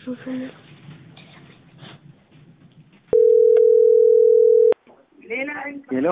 ሄሎ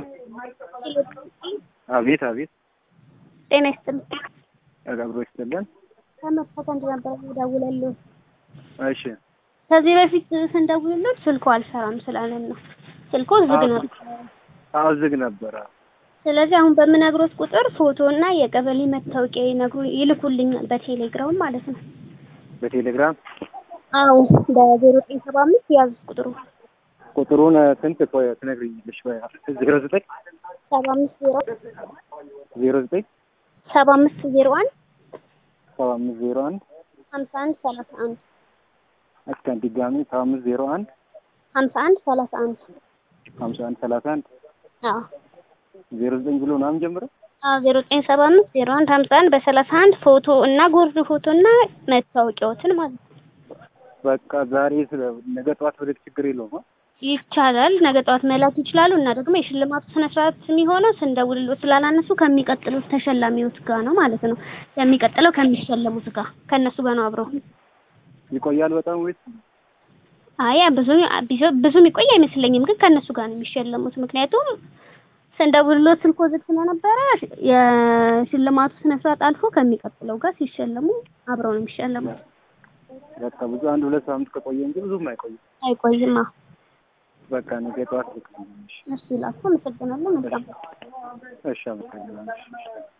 አቤት አቤት ጤና ይስጥልኝ። አብሮ ይስጥልን። ከመፈተንድ ነበር ደውለልኝ። እሺ ከዚህ በፊት ስንደውልለት ስልኩ አልሰራም ስላለን ነው። ስልኩ ዝግ ነው። አዎ ዝግ ነበረ። ስለዚህ አሁን በምነግሮት ቁጥር ፎቶ እና የቀበሌ መታወቂያ ይነግሩ ይልኩልኛል በቴሌግራም ማለት ነው። በቴሌግራም አዎ በዜሮ ዘጠኝ ሰባ አምስት ያዙ ቁጥሩ ቁጥሩን ስንት ቆይ ትነግሪኛለሽ? ዜሮ ዘጠኝ ሰባ አምስት ዜሮ ዜሮ ዘጠኝ ሰባ አምስት ዜሮ አንድ ሰባ አምስት ዜሮ አንድ ሀምሳ አንድ ሰላሳ አንድ እስከ ድጋሚ ሰባ አምስት ዜሮ አንድ ሀምሳ አንድ ሰላሳ አንድ ሀምሳ አንድ ሰላሳ አንድ አዎ ዜሮ ዘጠኝ ብሎ ምናምን ጀምረ አዎ ዜሮ ዘጠኝ ሰባ አምስት ዜሮ አንድ ሀምሳ አንድ በሰላሳ አንድ ፎቶ እና ጎርድ ፎቶ እና መታወቂያዎትን ማለት ነው። በቃ ዛሬ ስለ ነገ ጠዋት ወደ ችግር የለውም አ? ይቻላል። ነገ ጠዋት መላክ ይችላሉ። እና ደግሞ የሽልማቱ ስነ ስርዓት የሚሆነው ስንደውልሎት ስላላነሱ ከሚቀጥሉት ተሸላሚዎች ጋር ነው ማለት ነው። የሚቀጥለው ከሚሸለሙት ጋር ከእነሱ ጋር ነው አብረው። ይቆያል በጣም ወይስ አይ ብዙ ብዙ የሚቆይ አይመስለኝም፣ ግን ከእነሱ ጋር ነው የሚሸለሙት። ምክንያቱም ስንደውልሎት ስልኮ ዝግ ስለነበረ የሽልማቱ ስነ ስርዓት አልፎ ከሚቀጥለው ጋር ሲሸለሙ አብረው ነው የሚሸለሙት። በቃ ብዙ አንድ ሁለት ሳምንት ከቆየ እንጂ ብዙም አይቆይም። አይቆይማ። በቃ ነገ ጠዋት ልክ ነው። እሺ ላኩ። አመሰግናለሁ። መልካም እሺ አመሰግናለሁ።